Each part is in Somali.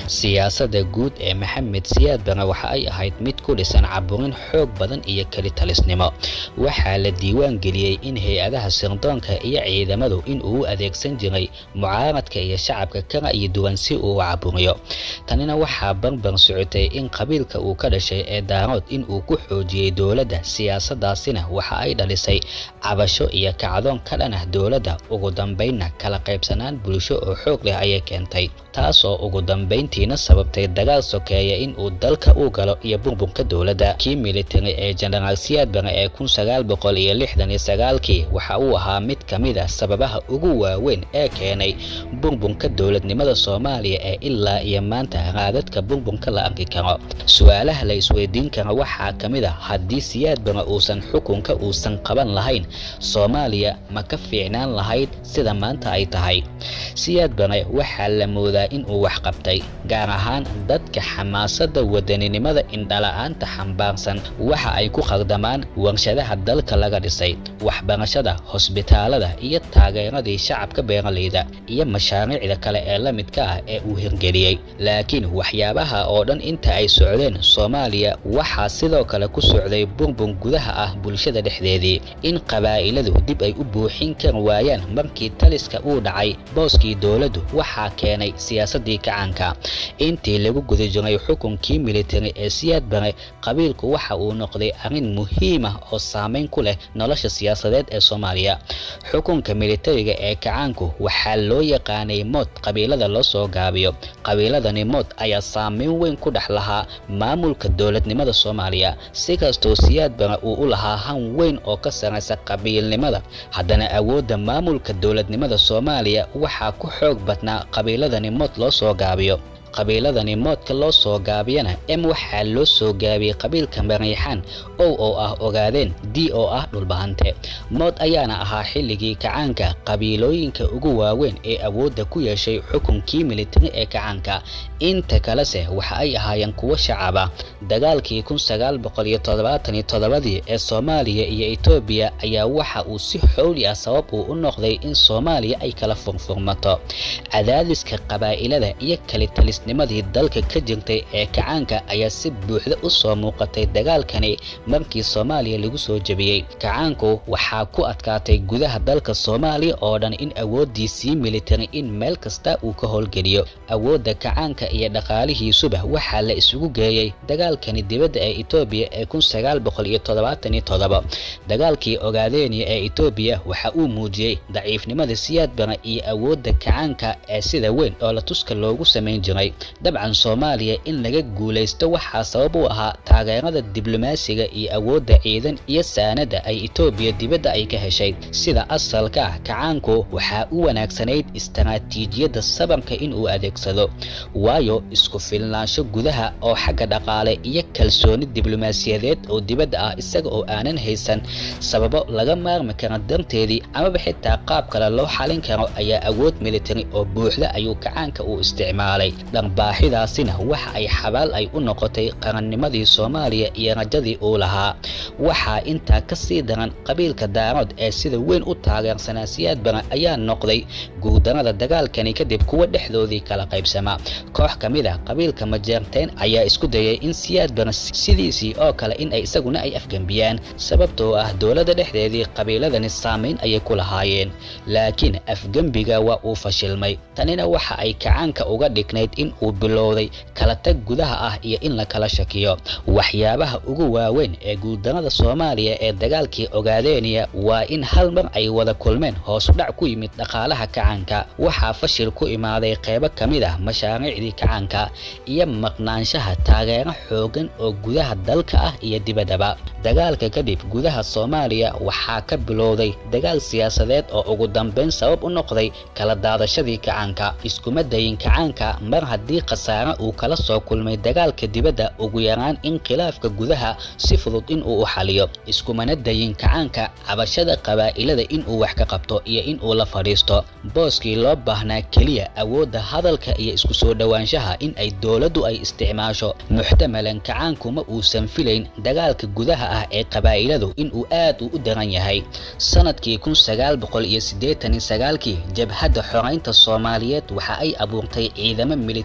siyaasadda guud ee maxamed siyaad bare waxa ay ahayd mid ku dhisan caburin xoog badan iyo kelitalisnimo waxaa la diiwaan geliyey in hay-adaha sirdoonka iyo ciidamadu in uu u adeegsan jiray mucaaradka iyo shacabka ka ra'yi duwan si uu u caburiyo tanina waxaa barbar socotay in qabiilka uu ka dhashay ee daarood in uu ku xoojiyey dowladda siyaasadaasina waxa ay dhalisay cabasho iyo kacdoon ka dhan ah dowladda ugu dambaynna kala qaybsanaan bulsho oo xoog leh ayay keentay taasoo ugu dambayntiina sababtay dagaal sokeeya in uu dalka u galo iyo burburka dowladda kii militari ee jenaraal siyaad bare ee kun sagaal boqol iyo lixdan iyo sagaalkii waxa uu ahaa mid ka mid ah sababaha ugu waaweyn ee keenay burburka dowladnimada soomaaliya ee ilaa iyo maanta raadadka burburka la arki karo su-aalaha la isweydiin kara waxaa ka mid ah haddii siyaad bare uusan xukunka uusan qaban lahayn soomaaliya ma ka fiicnaan lahayd sida maanta ay tahay siyaad bare waxaa la moodaa in uu wax qabtay gaar ahaan dadka xamaasadda wadaninimada indhala-aanta xambaarsan waxa ay ku khaldamaan warshadaha dalka laga dhisay waxbarashada hosbitaalada iyo taageeradii shacabka beeralayda iyo mashaariicda kale ee la midka ah ee uu hirgeliyey laakiin waxyaabaha oo dhan inta ay socdeen soomaaliya waxaa sidoo kale ku socday burbur gudaha ah bulshada dhexdeedii in qabaa'iladu dib ay u buuxin kar waayaan markii taliska uu dhacay booskii dowladdu waxaa keenay siyaasadii kacaanka intii lagu guda jiray xukunkii militari ee siyaad bare qabiilku waxa uu noqday arrin muhiim ah oo saameyn ku leh nolosha siyaasadeed ee soomaaliya xukunka militariga ee kacaanku waxaa loo yaqaanay mood qabiilada loo soo gaabiyo qabiiladani mood ayaa saameyn weyn ku dhex lahaa maamulka dowladnimada soomaaliya si kastoo siyaad bare uu u lahaa han weyn oo ka saraysa qabiilnimada haddana awoodda maamulka dowladnimada soomaaliya waxaa ku xoog badnaa qabiiladani mood loo soo gaabiyo qabiiladani moodka loo soo gaabiyana m waxaa loo soo gaabiyey qabiilka mariixaan ow oo ah ogaadeen d oo ah dhulbahante mood ayaana ahaa xilligii kacaanka qabiilooyinka ugu waaweyn ee awoodda ku yeeshay xukunkii militari ee kacaanka inta kalese waxa ay ahaayeen kuwo shacaba dagaalkii kun sagaal boqol iyo toddobaatan iyo toddobadii ee soomaaliya iyo etoobiya ayaa waxa uu si xowli ah sabab uu u noqday in soomaaliya ay kala furfurmato cadaadiska qabaa'ilada iyo kalitalisnimadii dalka ka jirtay ee kacaanka ayaa si buuxda u soo muuqatay dagaalkani markii soomaaliya lagu soo jebiyey kacaanku waxaa ku adkaatay gudaha dalka soomaaliya oo dhan in awooddiisii militari in meel kasta uu ka howlgeliyo awoodda kacaanka iyo dhaqaalihiisuba waxaa la isugu geeyey dagaalkani dibadda ee etoobiya ee kun sagaal boqol iyo toddobaatan iyo toddoba dagaalkii ogaadeeniya ee etoobiya waxa uu muujiyey daciifnimada siyaad bare iyo awoodda kacaanka ee sida weyn oo la tuska loogu samayn jiray dabcan soomaaliya in laga guulaysto waxaa sabab u ahaa taageerada diblomaasiga iyo awoodda ciidan iyo saanada ay etoobiya dibadda ay ka heshay sida asalka ah kacaanku waxaa u wanaagsanayd istaraatiijiyadda sabarka in uu adeegsado waayo isku filnaansho gudaha oo xagga dhaqaale iyo kalsooni diblomaasiyadeed oo dibadda ah isaga oo aanan haysan sababo laga maarmi kara darteedii amaba xitaa qaab kale loo xalin karo ayaa awood militari oo buuxda ayuu kacaanka uu isticmaalay dharbaaxidaasina waxa ay xabaal ay u noqotay qarannimadii soomaaliya iyo rajadii uu lahaa waxaa intaa ka sii daran qabiilka daarood ee sida weyn u taageersanaa siyaad bare ayaa noqday guurdarada dagaalkani kadib kuwa dhexdoodii kala qaybsama koox ka mid ah qabiilka majeerteen ayaa isku dayay in siyaad bare sidiisii oo kale in ay isaguna ay afgembiyaan sababtoo ah dowladda dhexdeedii qabiiladani saamayn ayay ku lahaayeen laakiin afgembiga waa uu fashilmay tanina waxa ay kacaanka uga dhignayd in uu bilowday kala tag gudaha ah iyo in la kala shakiyo waxyaabaha ugu waaweyn ee guuldarada soomaaliya ee dagaalkii ogaadeeniya waa in hal mar ay wada kulmeen hoos u dhac ku yimid dhaqaalaha kacaanka waxaa fashil ku imaaday qeybo ka mid ah mashaariicdii kacaanka iyo maqnaanshaha taageero xoogan oo gudaha dalka ah iyo dibaddaba dagaalka kadib gudaha soomaaliya waxaa ka bilowday dagaal siyaasadeed oo ugu dambeyn sabab u noqday kala daadashadii kacaanka iskuma dayin kacaanka mar haddii khasaare uu kala soo kulmay dagaalka dibadda ugu yaraan in khilaafka gudaha si fudud in uu u xaliyo iskumana dayin kacaanka cabashada qabaa'ilada in uu wax ka qabto iyo in uu la fadhiisto booskii loo baahnaa keliya awoodda hadalka iyo isku soo dhowaanshaha in ay dowladdu ay isticmaasho muxtamalan kacaankuma uusan filayn dagaalka gudaha ah ee qabaa'iladu in uu aad u u daran yahay sanadkii kun sagaal boqol iyo siddeetan iyo sagaalkii jabhadda xoraynta soomaaliyeed waxa ay abuurtay ciidamo militari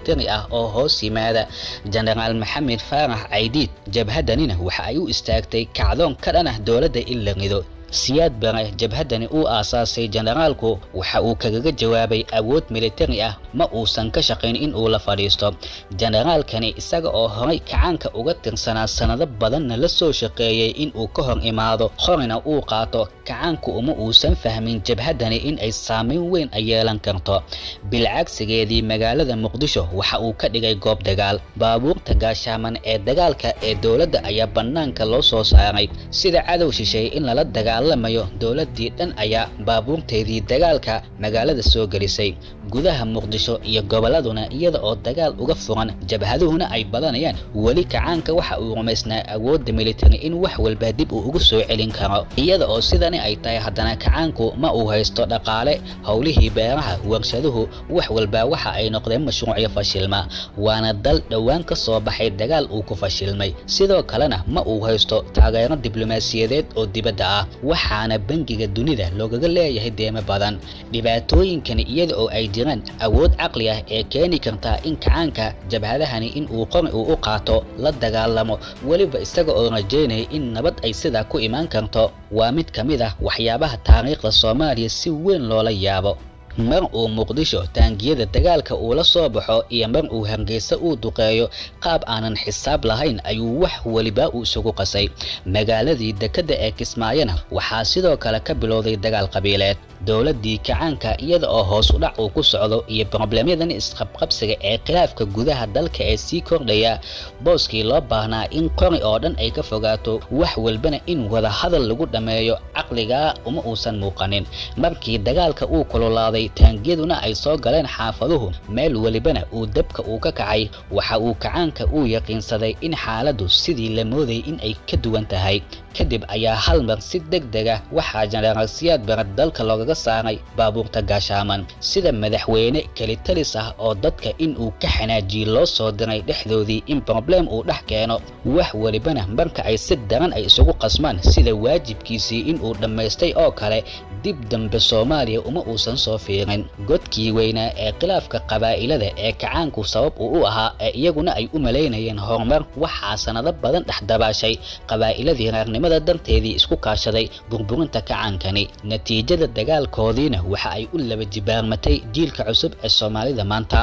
militari ah oo hoos yimaada jenaraal maxamed faarax caydiid jabhadanina waxa ay u istaagtay kacdoon ka dhan ah dowladda in la rido siyaad bare jabhaddani uu aasaasay jenaraalku waxa uu kagaga jawaabay awood militari ah ma uusan ka shaqayn in uu la fadhiisto jenaraalkani isaga oo horay kacaanka uga tirsanaa sannado badanna la soo shaqeeyey in uu ka hor imaado horina uu qaato kacaanku uma uusan fahmin jabhaddani in ay saamayn weyn ay yeelan karto bilcagsigeedii magaalada muqdisho waxa uu ka dhigay goob dagaal baabuurta gaashaaman ee dagaalka ee dowladda ayaa bannaanka loo soo saaray sida cadow shisheeye in lala dagaal lamayo dowladii dhan ayaa baabuurteedii dagaalka magaalada soo gelisay gudaha muqdisho iyo gobolladuna iyada oo dagaal uga furan jabhaduhuna ay badanayaan weli kacaanka waxa uu rumaysnaa awoodda militari in wax walba dib uu ugu soo celin karo iyada oo sidani ay tahay haddana kacaanku ma uu haysto dhaqaale howlihii beeraha warshaduhu wax walba waxa ay noqdeen mashruucyo fashilma waana dal dhowaan ka soo baxay dagaal uu ku fashilmay sidoo kalena ma uu haysto taageero diblomaasiyadeed oo dibadda ah waxaana bangiga dunida loogaga leeyahay deemo badan dhibaatooyinkani iyada oo ay jiraan awood caqli ah ee keeni kartaa in kacaanka jabhadahani in uu qori uu u qaato la dagaalamo weliba isaga oo rajaynaya in nabad ay sidaa ku imaan karto waa mid ka mid ah waxyaabaha taariikhda soomaaliya si weyn loola yaabo mar uu muqdisho taangiyada dagaalka uu la soo baxo iyo mar uu hargeysa uu duqeeyo qaab aanan xisaab lahayn ayuu wax weliba uu isugu qasay magaaladii dekedda ee kismaayona waxaa sidoo kale ka bilowday dagaal qabiileed dowladdii kacaanka iyada oo hoos u dhac uu ku socdo iyo broblemyadan isqabqabsiga ee khilaafka gudaha dalka ee sii kordhaya booskii loo baahnaa in qori oo dhan ay ka fogaato wax walbana in wada hadal lagu dhammeeyo caqligaa uma uusan muuqanin markii dagaalka uu kululaaday taangiyaduna ay soo galeen xaafaduhu meel welibana uu dabka uu ka kacay waxa uu kacaanka uu yaqiinsaday in xaaladdu sidii la moodayay in ay ka duwan tahay kadib ayaa hal mar si deg deg ah waxaa jenaraal siyaad bare dalka loogaga saaray baabuurta gaashaaman sida madaxweyne kelitalis ah oo dadka in uu ka xanaajiye loo soo diray dhexdoodii in broblem uu dhex keeno wax welibana marka ay si daran ay isugu qasmaan sida waajibkiisii in uu dhammaystay oo kale dib dambe soomaaliya uma uusan soo fiirin godkii weynaa ee khilaafka qabaa'ilada ee kacaanku sabab uu u ahaa ee iyaguna ay u malaynayeen horumar waxaa sannado badan dhex dabaashay qabaa'iladii reernimada darteedii isku kaashaday burburinta kacaankani natiijada dagaalkoodiina waxa ay u laba jibaarmatay jiilka cusub ee soomaalida maanta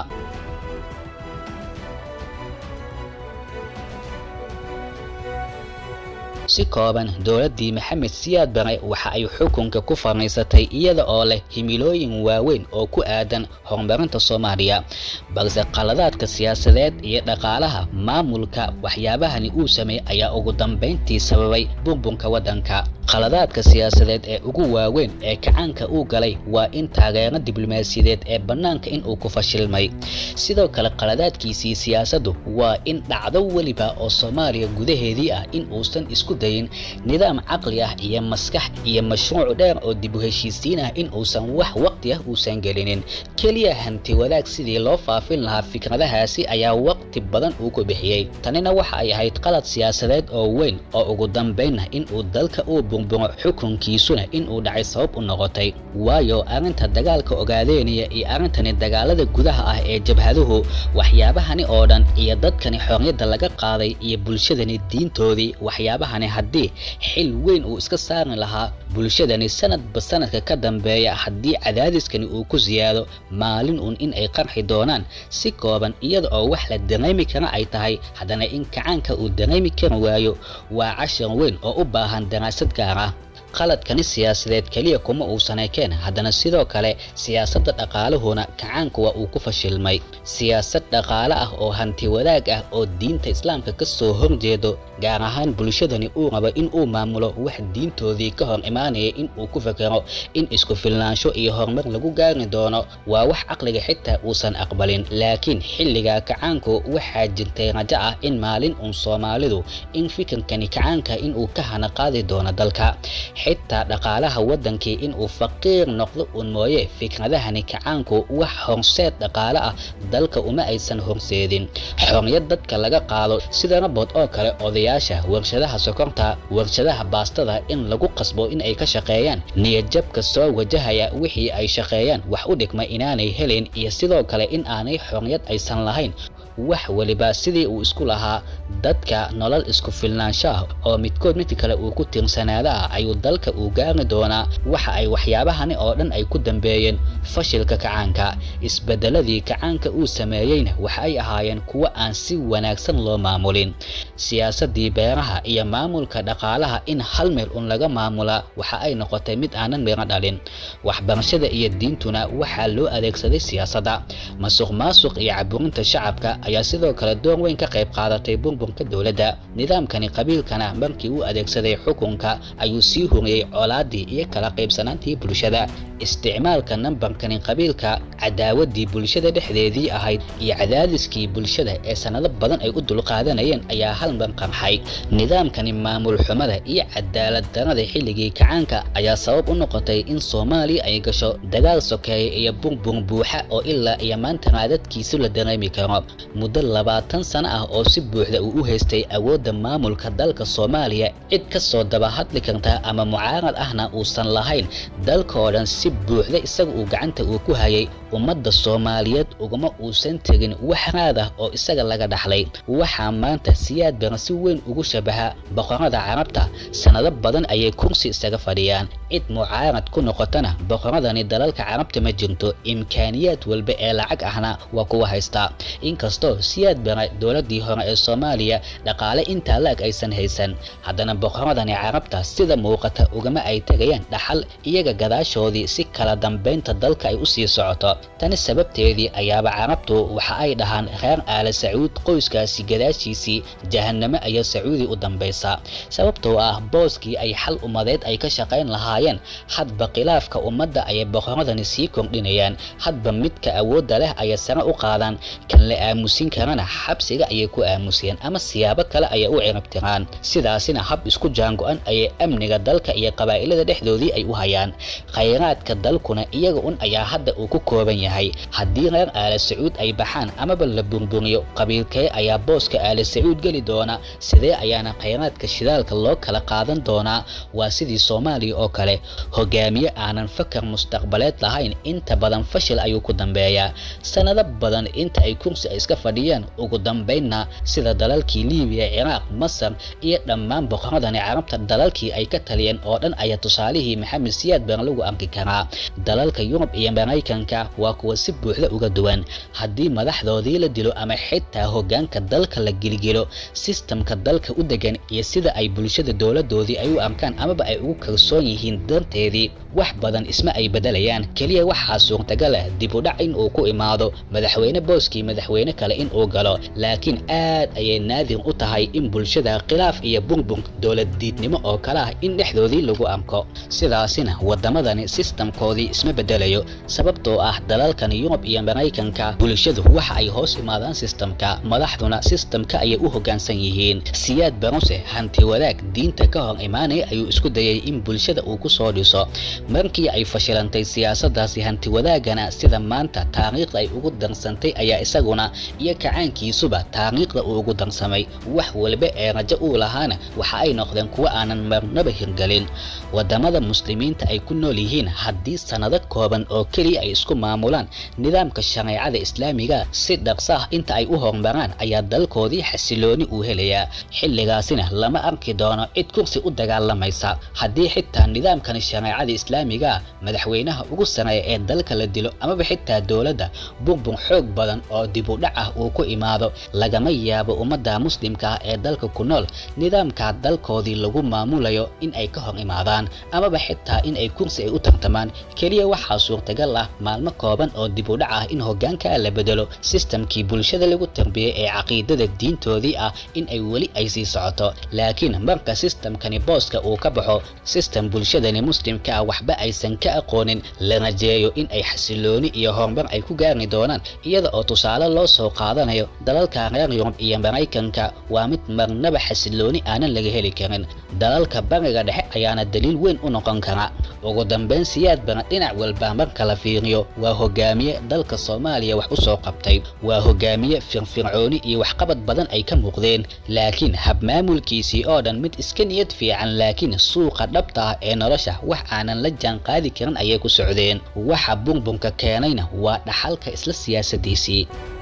si kooban dowladdii maxamed siyaad bare waxa ay xukunka ku fadhiisatay iyada oo leh himilooyin waaweyn oo ku aadan horumarinta soomaaliya balse qaladaadka siyaasadeed iyo dhaqaalaha maamulka waxyaabahani uu sameeyey ayaa ugu dambayntii sababay burburka waddanka qaladaadka siyaasadeed ee ugu waaweyn ee kacaanka uu galay waa in taageero diblomaasiyadeed ee bannaanka in uu ku fashilmay sidoo kale qaladaadkiisii siyaasaddu waa in dhacdo weliba oo soomaaliya gudaheedii ah in uusan isku dayin nidaam caqli ah iyo maskax iyo mashruuc dheer oo dib u heshiisiin ah in uusan wax waqti ah uusan gelinin keliya hanti wadaag sidii loo faafin lahaa fikradahaasi ayaa waqti badan uu ku bixiyey tanina waxa ay ahayd qalad siyaasadeed oo weyn oo ugu dambaynna in uu dalka uu burburo xukunkiisuna in uu dhacay sabab u noqotay waayo arrinta dagaalka ogaadeynaya iyo arrintani dagaalada gudaha ah ee jabhaduhu waxyaabahani oo dhan iyo dadkani xorriyadda laga qaaday iyo bulshadani diintoodii waxyaabahani haddii xil weyn uu iska saari lahaa bulshadani sanadba sanadka ka dambeeya haddii cadaadiskani uu ku siyaado maalin uun in ay qarxi doonaan si kooban iyada oo wax la dareemi kara ay tahay haddana in kacaanka uu dareemi kari waayo waa cashar weyn oo u baahan daraasad gaar ah qaladkani siyaasadeed keliya kuma uusan ekeen haddana sidoo kale siyaasadda dhaqaaluhuna kacaanka waa uu ku fashilmay siyaasad dhaqaale ah oo hanti wadaag ah oo diinta islaamka ka soo horjeedo gaar ahaan bulshadani uu rabo in uu maamulo wax diintoodii ka hor imaanaya in uu ku fekero in isku filnaansho iyo horumar lagu gaari doono waa wax caqliga xitaa uusan aqbalin laakiin xilligaa kacaanku waxaa jirtay rajo ah in maalin uun soomaalidu in fikirkani kacaanka in uu ka hana qaadi doono dalka xitaa dhaqaalaha waddankii inuu faqiir noqdo un mooye fikradahani kacaanku wax horseed dhaqaale ah dalka uma aysan horseedin xorriyad dadka laga qaado sidana bood oo kale odayaasha warshadaha sokorta warshadaha baastada in lagu qasbo in ay ka shaqeeyaan niyadjabka soo wajahaya wixii ay shaqeeyaan wax u dhigma inaanay helin iyo sidoo kale in aanay xorriyad aysan lahayn wax weliba sidii uu isku lahaa dadka nolol isku filnaansho ah oo midkood midka kale uu ku tiirsanaada ah ayuu dalka uu gaari doonaa waxa ay waxyaabahani oo dhan ay ku dambeeyeen fashilka kacaanka isbedeladii kacaanka uu sameeyeyna waxa ay ahaayeen kuwo aan si wanaagsan loo maamulin siyaasadii beeraha iyo maamulka dhaqaalaha in hal meel un laga maamulaa waxa ay noqotay mid aanan miro dhalin waxbarashada iyo diintuna waxaa loo adeegsaday siyaasadda masuq maasuq iyo caburinta shacabka ayaa sidoo kale door weyn ka qayb qaadatay burburka dowladda nidaamkani qabiilkana markii uu adeegsaday xukunka ayuu sii horiyey colaadii iyo kala qaybsanaantii bulshada isticmaalka nambarkani qabiilka cadaawadii bulshada dhexdeedii ahayd iyo cadaadiskii bulshada ee sanado badan ay u dulqaadanayeen ayaa hal mar qarxay nidaamkani maamul xumada iyo cadaalad darada xilligii kacaanka ayaa sabab u noqotay in soomaaliya ay gasho dagaal sokeeye iyo burbur buuxa oo ilaa iyo maanta raadadkiisu la dareemi karo muddo labaatan sano ah oo si buuxda uu u haystay awoodda maamulka dalka soomaaliya cid ka soo daba hadli karta ama mucaarad ahna uusan lahayn dalka oo dhan si buuxda isaga uu gacanta uu ku hayay ummadda soomaaliyeed uguma uusan tegin wax raad ah oo isaga laga dhaxlay waxaa maanta siyaad bara si weyn ugu shabaha boqorada carabta sanado badan ayay kursi isaga fadhiyaan cid mucaarad ku noqotana boqoradani dalalka carabta ma jirto imkaaniyaad walba ee lacag ahna waa kuwa haystaa inkastoo siyaad bara dowladii hore ee soomaaliya dhaqaale intaa la-eg aysan haysan haddana boqoradani carabta sida muuqata ugama ay tegayaan dhaxal iyaga gadaashoodii si kala dambaynta dalka ay usii socoto tani sababteedii ayaaba carabtu waxa ay dhahaan reer aala sacuud qoyskaasi gadaashiisii jahanamo ayaa sacuudi u dambaysa sababtoo ah booskii ay xal ummadeed ay ka shaqayn lahaayeen hadba khilaafka ummadda ayay boqoradani sii kordhinayaan hadba midka awoodda leh ayay sare u qaadaan kan la aamusin karana xabsiga ayay ku aamusiyeen ama siyaabo kale ayay u ciribtiraan sidaasina hab isku jaango-an ayay amniga dalka iyo qabaa'ilada dhexdoodii ay u hayaan khayraadka dalkuna iyaga un ayaa hadda uu ku kooban yahay haddii reer aala sacuud ay baxaan amaba la burburiyo qabiilkee ayaa booska aala sacuud geli doona sidee ayaana khayraadka shidaalka loo kala qaadan doonaa waa sidii soomaaliya oo kale hogaamiye aanan fakar mustaqbaleed lahayn inta badan fashil ayuu ku dambeeyaa sanado badan inta ay kursi ay iska fadhiyaan ugu dambaynna sida dalalkii liibiya ciraaq masar iyo dhammaan boqoradani carabta dalalkii ay ka taliyeen oo dhan ayaa tusaalihii maxamed siyaad baan lagu arki karaa dalalka yurub iyo maraykanka waa kuwa si buuxda uga duwan haddii madaxdoodii la dilo ama xitaa hogaanka dalka la gelgelo sistamka dalka u degan iyo sida ay bulshada dowladoodii ay u arkaan amaba ay ugu kalsoon yihiin darteedii wax badan isma ay bedelayaan keliya waxaa suurtagal ah dib u dhac in uu ku imaado madaxweyne booskii madaxweyne kale in uu galo laakiin aad ayay naadir u tahay in bulshada khilaaf iyo burbur dowlad diidnimo oo kale ah in dhexdoodii lagu arko sidaasina wadamadani sistamkoodii isma bedelayo sababtoo ah dalalkan yurub iyo maraykanka bulshadu waxa ay hoos imaadaan sistamka madaxduna sistamka ayay u hoggaansan yihiin siyaad baruse hanti wadaag diinta ka hor imaanaya ayuu isku dayay in bulshada uu ku soo dhiso markii ay fashilantay siyaasadaasi hanti wadaagana sida maanta taariikhda ay ugu darsantay ayaa isaguna iyo kacaankiisuba taariikhda uu ugu darsamay wax walba ee rajo uu lahaana waxa ay noqdeen kuwo aanan marnaba hirgelin wadamada muslimiinta ay ku nool yihiin haddii sanado kooban oo keliya ay isku maamulaan nidaamka shareecada islaamiga si dhaqsa ah inta ay u horumaraan ayaa dalkoodii xasilooni uu helayaa xilligaasina lama arki doono cid kursi u dagaalamaysa haddii xitaa nidaamkani shareecada islaamiga madaxweynaha ugu sareeya ee dalka la dilo amaba xitaa dowladda burbur xoog badan oo dib u dhac ah uu ku imaado lagama yaabo ummadda muslimka ah ee dalka ku nool nidaamka dalkoodii lagu maamulayo in ay ka hor imaadaan amaba xitaa in ay kursi ay u tartamaan keliya waxaa suurtagal ah maalmo kooban oo dib u dhac ah in hoggaanka la bedelo sistamkii bulshada lagu tarbiyey ee caqiidada diintoodii ah in ay weli ay sii socoto laakiin marka sistamkani booska uu ka baxo sistem bulshada bulshadani muslimka ah waxba aysan ka aqoonin la rajeeyo in ay xasilooni iyo horumar ay ku gaari doonaan iyada oo tusaale loo soo qaadanayo dalalka reer yurub iyo maraykanka waa mid marnaba xasilooni aanan laga heli karin dalalka bariga dhexe ayaana daliil weyn u noqon kara ugu dambeyn siyaad bana dhinac walba marka la fiiriyo waa hogaamiye dalka soomaaliya wax u soo qabtay waa hogaamiye firfircooni iyo waxqabad badan ay ka muuqdeen laakiin habmaamulkiisii oo dhan mid iska niyad fiican laakiin suuqa dhabta ah ee nolosha wax aanan la jaan qaadi karin ayay ku socdeen waxa bunbunka keenayna waa dhaxalka isla siyaasadiisii